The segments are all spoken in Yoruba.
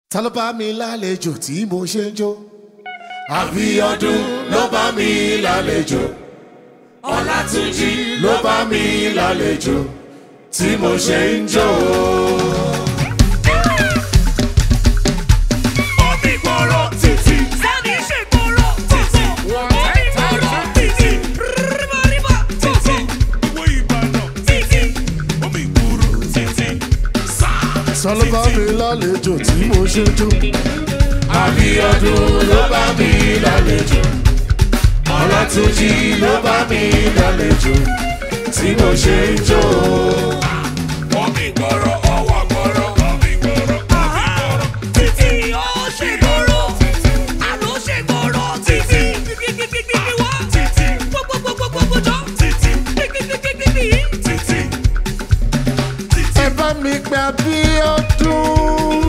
ta ló bá mi lálejò tí mo ṣe ń jó. àbíọdún ló bá mi lálejò. ọlátúnjí ló bá mi lálejò tí mo ṣe ń jó. Omi gbòòrò títì. Sani ṣe gbòòrò títì. Omi gbòòrò títì. Ríbà ríbà títì. Owó Ìbàdàn títì. Omi gbòòrò títì. Sáà ta ló bá mi lálejò tí mo ṣe ń jó. àbíọdún ló bá mi lálejò. ọlátúnjí ló bá mi lálejò tí mo ṣe ń jó. Omi gbòòrò ọwọ́ gbòòrò. Omi gbòòrò omi gbòòrò títì. Ó ṣe gbòòrò. Àlọ́ ṣe gbòòrò títì. Gbígbígbígbígbí wá. Títì. Gbogbogbogbogbò jọ. Títì. Gbígbígbígbígbí yìí. Títì. Títì. ẹ bá mi pè àbíọdún.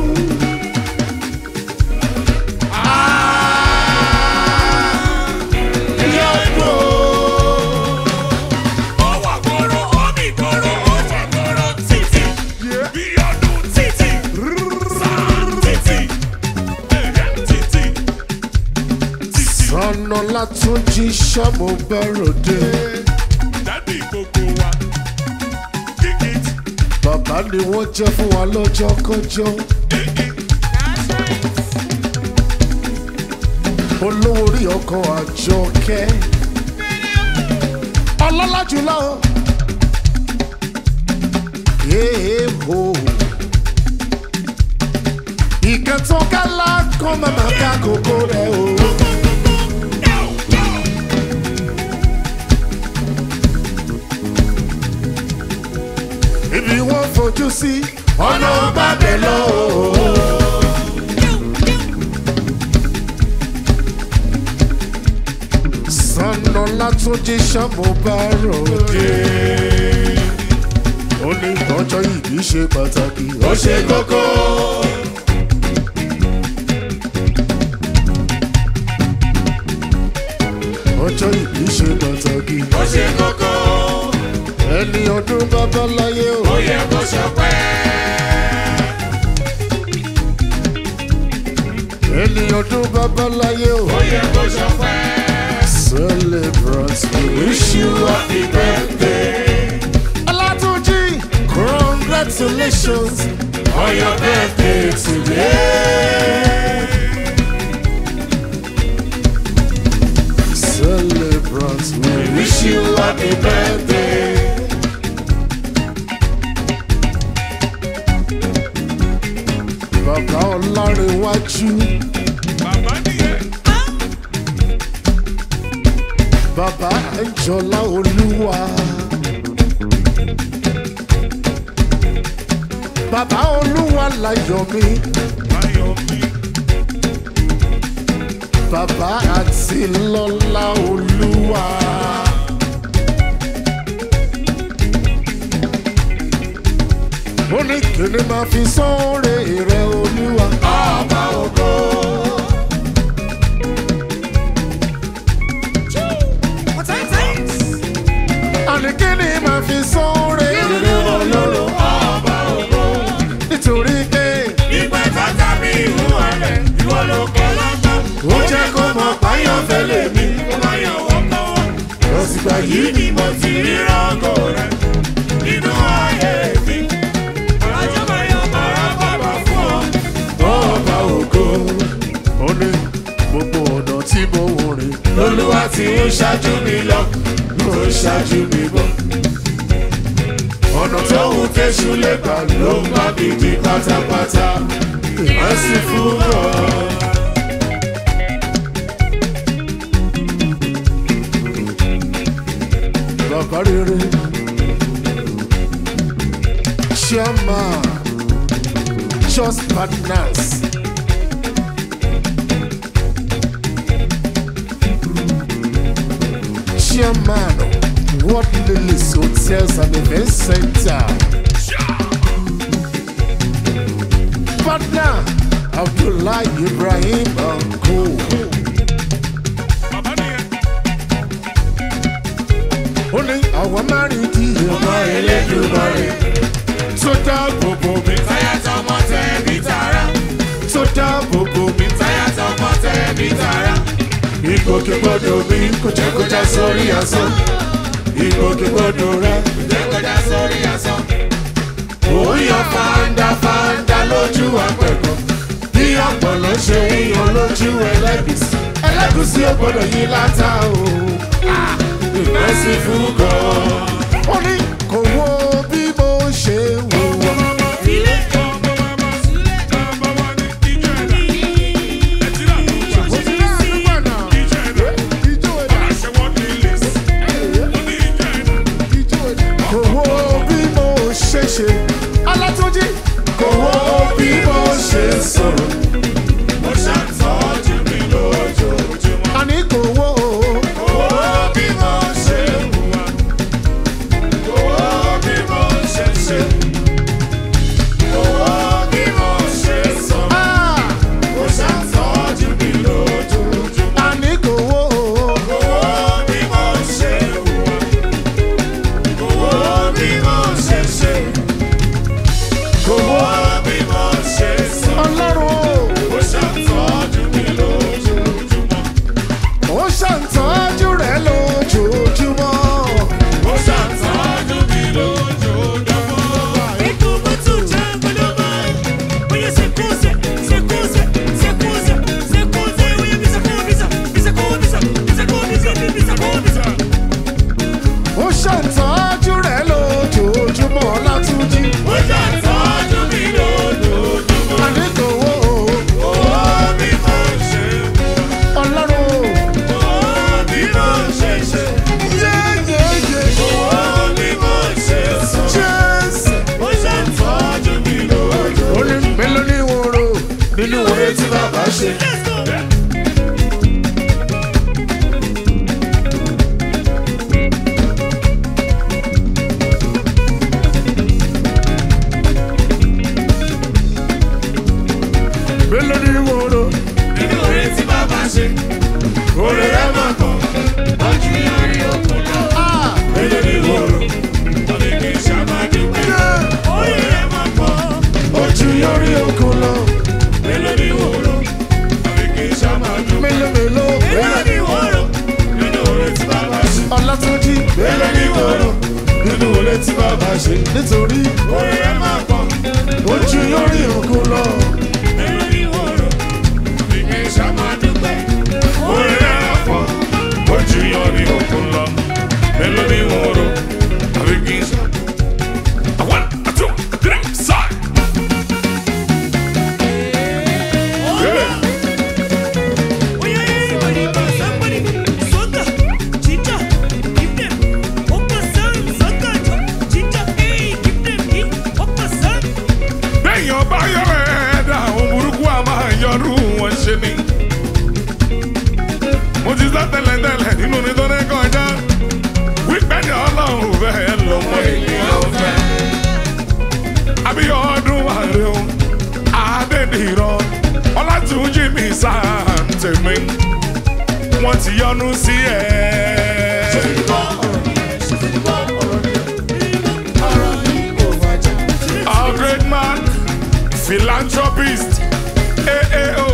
àbíọdún. Ọwọ́ gbòòrò omi gbòòrò ó ṣe gbòòrò títì. Bí ọdún títì. Sáà títì. Ẹ̀yẹ títì. Títì. sọnà látúnjí sọmọ bẹrọdẹ Dádì gbogbo wa. Kíkìt. bàbá ni wọn jẹ fún wa lọ́jọ́ kọjọ́ olówó orí ọkọ àjọkẹ́ ọlọ́lá jùlọ èèmọ ìkẹtọ́kálá kan màmá ká kókó rẹ o. ibi wọn fojú sí ọ̀nà bàbẹ̀ lọ. sànà látúnjí sàmúbáròde. ó ní ọjọ́ ìbí ṣe pàtàkì ó ṣe kókó. ọjọ́ ìbí ṣe pàtàkì Ó ṣe kókó. ẹni ọdún babaláyé o. Ó yẹ kó ṣọpẹ́. ẹni ọdún babaláyé o. Ó yẹ kó ṣọpẹ́. Celebrate, we wish you happy birthday. Olatunji, congratulations on your birthday today. Celebrate, we wish you happy birthday. Bàbá Ọlárẹ̀wájú, Bàbá nìyẹn. bàbá Ẹ̀jọ̀lá Olúwa. Bàbá Olúwa láyọ̀ mi. Ayọ̀ mi. bàbá àti lọ́lá olúwa. ó ní kíni máa fi sóore rẹ olúwa. ọba ògo. àní kíni máa fi sóore rẹ ọlọ́run. ọba ògo. nítorí pé Ìgbà tata mi ìhú ọ̀rẹ́. Ìwọ ló kọ́ lọ́gbọ́n. ó jẹ́ kó mọ páyọ̀ fẹ́lẹ̀ mi. Ó máa yàn wọ́n kọ́ wọn. lọ́sìgbà yìí Yìí ni mo ti rí rọ́gò rẹ̀. Nínú ayé mi. Ọjọ́ máa yan bàrà bàbà fún ọ. ọba ògo. ó ní gbogbo ọ̀nà tí mo wò rìn. lolúwa ti ń ṣáájú mi lọ ló ń ṣáájú mi bọ̀. ọ̀nà tó wù kéṣù lè gbà ló ń bá mi di pátápátá. ìmọ̀sí fún ọ. bàbá rere chairman just partners. chairman World Lilies Hotels and Event Center. Partner Abdullah Ibrahim and Co. Bàbá nìyẹn. Ó ní àwọn márùn-ún di ọmọ Ẹlẹ́dùmarè tó dáàbò bò mí. Táyà tọmọ tẹ̀ bí tara. tó dáàbò bò mí táyà tọmọ tẹ̀mí tara. ìgbòkègbodò mi kò jẹ́ kó já sórí asán. ìgbòkègbodò rẹ kò jẹ́ kó já sórí asán. òun yan fanda fanda lójú àpẹ̀kọ́. bí ọ̀pọ̀lọ́ ṣe ń yan lójú ẹlẹ́gùsí. ẹlẹ́gùsí ò gbọ́dọ̀ yí látà o. ìmẹ́sì fún gan. ó ní kò wo bí mo ṣe wò wọ́n. kò wo bí mo ṣe ṣe. alátúnjí kò wo bí mo ṣe sọ̀rọ̀. mo ṣàtọ́jú mi lójoojúmọ́. àní kò wo. kò wo bí mo ṣe hùwà. kò wo bí mo ṣe ṣe. kò wo bí mo ṣe sọ̀rọ̀. mo ṣàtọ́jú mi lójoojúmọ́. àní kò wo. kò wo bí mo ṣe hùwà owó bí mo ṣe ṣe owó bí mo ṣe sọ. ọlọ́run ó ṣàtọ́jú mi lójoojúmọ́. ó ṣàtọ́jú rẹ̀ lójoojúmọ́. ó ṣàtọ́jú mi lójoojúmọ́. ó ṣàtọ́jú rẹ̀ lójoojúmọ́ látúnjí. ó ṣàtọ́jú mi lójoojúmọ́. àdékòwò owó bí mo ṣe ọlọ́run owó bí mo ṣe ṣe. yéyéyé owó bí mo ṣe sọ. jésù ó ṣàtọ́jú mi lójoojúmọ́. ó ní mélòó ní wòrò nínú oore tí bàbá ṣe. mélòó ní wòrò nínú oore tí bàbá ṣe. oore rẹ̀ máa kàn. ojú yọrí òkun lọ. mélòó ní wòrò tọ́lẹ̀ kì í ṣàmàdúgbò. oore rẹ̀ máa kàn. ojú yọrí òkun lọ. mélòó ní wòrò tọ́lẹ̀ kì í ṣàmàdúgbò. mélòó mélòó mélòó ní wòrò nínú oore tí bàbá ṣe. ọlátúnjí mélòó ní wòrò nínú oore tí bàbá ṣe. nítorí oore rẹ̀ máa kàn. ojú yọrí òkun lọ. mélòó ní wòrò tọ́lẹ̀ kì í ṣàmàdúgbò. oore rẹ̀ máa kàn. ojú yọrí òkun lọ. mélòó ní wòrò tọ́lẹ̀ kì í ṣàmàdúgbò. One, two, three, side. Bẹ́ẹ̀yàn bá yọrọ ẹ̀dá àwọn burúkú a máa yọrù wọn ṣe ni. Mo ti sá tẹ́lẹ̀tẹ́lẹ̀ nínú nítorí kọjá. Wípé ní ọlọ́run fẹ́ lọ́mọ ènìyàn fẹ́. Abíọ́dún àrẹ o, Adédìrọ̀, Ọlátúnjí mi sáà tèmi. Wọ́n ti yọnu sí ẹ. A great man, philanthropist, AAO.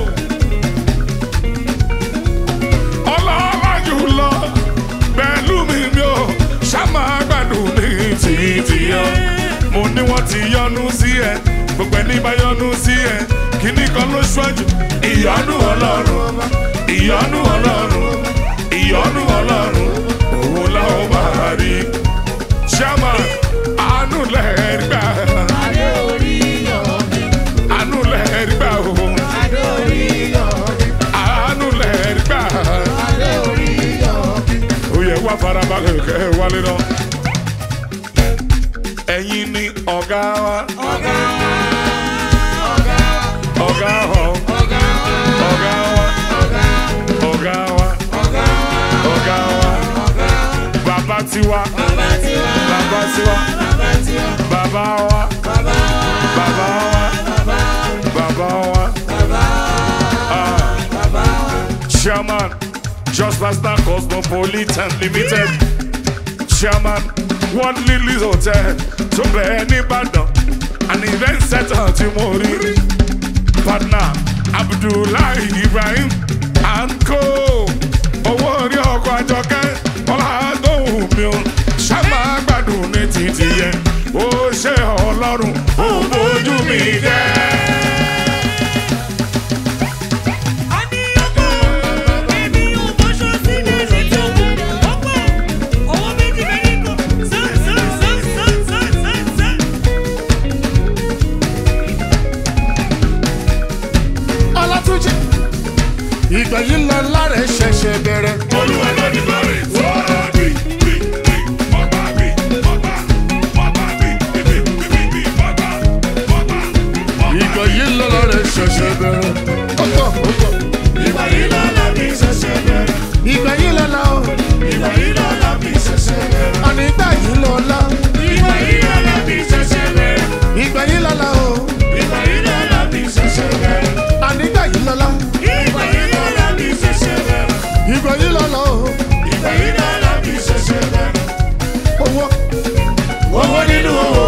Ọlọ́lá jùlọ, pẹ̀lú mi mi ò ṣàmà gbàdùn ní títí yọ. Mo ní wọ́n ti yọnu sí ẹ, gbogbo ẹni bá yọnu sí ẹ, kíní kan ló ṣáájú. Ìyọnu Ọlọ́run, ìyọnu Ọlọ́run, ìyọnu Ọlọ́run, òun làwọn máa rí. Ṣáàmà, àánú lẹ́ẹ̀rí gbà. Àánú lẹ́ẹ̀rí gbà o. Àánú lẹ́ẹ̀rí gbà. Ó yẹ wá farabalẹ̀ kẹ́ ẹ wálé náà. Ẹ̀yin ni ọ̀gá wa. Ọ̀gá wa. Ọ̀gá wa. Ọ̀gá wa. Ọ̀gá wa. Bàbá tiwa. Bàbá tiwa. Bàbá wa. Bàbá wa. Bàbá wa. Ah. Chairman, Just Pastor Cosmopolitan Limited. Chairman, One Lily's Hotel. tó bẹ́ẹ̀ nìbàdàn an event center tí mo rí partner abdullahi ibrahim anko owó orí ọkọ̀ àjọkẹ́ ọ̀làdóhùn mi ò ṣàmà gbádùn ní títì yẹn ó ṣe ọlọ́run ó bójú mi jẹ́. a ní ọgbọ́n èmi ò bọ́ṣọ sílẹ̀ létí òkú ọgbọ́n owó méjì méjì kan sán sán sán sán sán sán sán. ọlátúnjì ìgbà yìí lọ lára ẹ ṣẹ̀ṣẹ̀ bẹ̀rẹ̀. olúwa lórí lórí fọ́ọ̀rọ̀ bí bí bí mọ́gbà bí mọ́gbà mọ́gbà bí bí bí bí mọ́gbà mọ́gbà mọ́gbà. ìgbà yìí lọ lára ẹ ṣẹ̀ṣẹ̀ bẹ̀rẹ̀. ọ̀tọ̀ ọ̀tọ̀ ìgbà yìí lọ́la mi ṣẹ̀ṣẹ̀ bẹ̀rẹ̀ ìgbà yìí lọ la o ìgbà yìí lọ́la mi ṣẹ̀ṣẹ̀ bẹ̀rẹ̀ àní ìgbà yìí lọ la ìgbà yìí lọ́la mi ṣẹ̀ṣẹ̀ bẹ̀rẹ̀ ìgbà yìí lọ la o ìgbà yìí lọ́la mi ṣẹ̀ṣẹ̀ bẹ̀rẹ̀ àní ìgbà yìí lọ la ìgbà yìí lọ́la mi ṣẹ̀ṣẹ̀ bẹ̀rẹ̀ ìgbà yìí lọ la o ìgbà yìí lọ́la mi ṣẹ̀ṣẹ̀ bẹ̀rẹ̀. owó owó nínú owó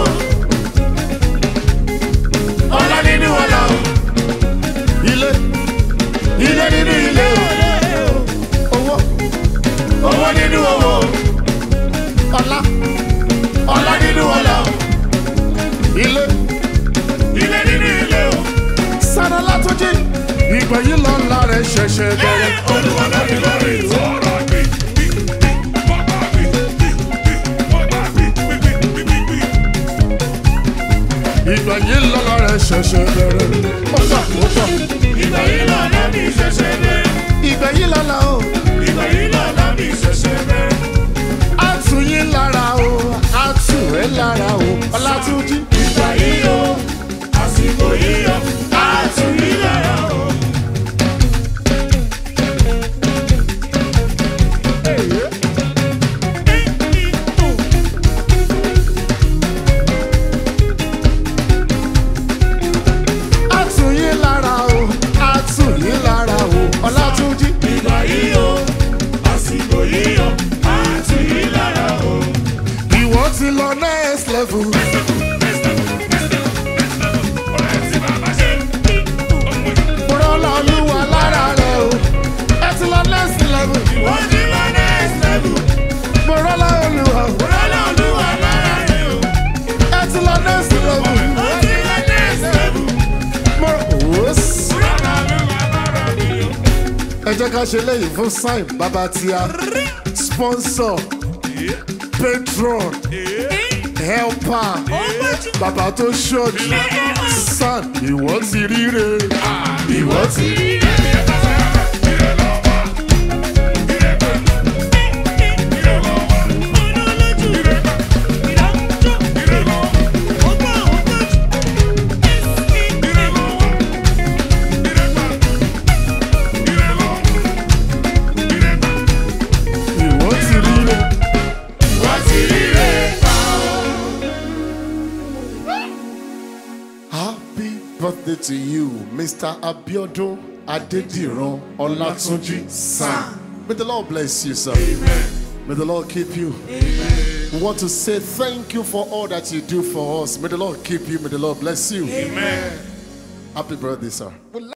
ọlá nínú ọlá o ilé ilé nínú ilé owó o owó nínú owó ọlá ọlá nínú ọlá o ilé ilé nínú ilé o sára látúnjì ìgbà yìí lọ lára ẹ ṣẹ̀ṣẹ̀ bẹ̀rẹ̀. olúwa lórí lórí fọ́ọ̀rọ̀ bí bí bí mọ́gbà bí bí bí mọ́gbà bí bí bí bí bí. ìgbà yìí lọ lára ẹ ṣẹ̀ṣẹ̀ bẹ̀rẹ̀. ọ̀tọ̀ ọ̀tọ̀ ìgbà yìí lọ́la mi ṣẹ̀ṣẹ̀ bẹ̀rẹ̀ ìgbà yìí lọ la o ìgbà yìí lọ́la mi ṣẹ̀ṣẹ̀ bẹ̀rẹ̀ á tù yín lára o á tù ẹ́ lára o ọlátúnjì. ìgbà yìí o àsìkò yìí o àtúnyí lára o. á tù yín lára o á tù yín lára o ọlátúnjì. ìgbà yìí o àsìkò yìí o àtúnyí lára o. ìwọ ti lọ next level. rọ́lá olúwa lára rẹ o ẹ ti lọ next level. wọ́n ti lọ next level. mo rọ́lá olúwa o rọ́lá olúwa lára rẹ̀ o. ẹ ti lọ next level. wọ́n ti lọ next level. mo wòós. rọ́lá olúwa lára rẹ̀ o. ẹ jẹ́ ká ṣe léyìí fún sign bàbá tíya sponsor patron helper bàbá tó ṣọ́ọ̀jì san ìwọ ti ríre ìwọ ti ìwọ ti ríre. Happy birthday to you, Mr. Abiodun Adediran Olatunji San. May the Lord bless you, sir. May the Lord keep you. We want to say thank you for all that you do for us. May the Lord keep you. May the Lord bless you. Amen. Happy birthday, sir.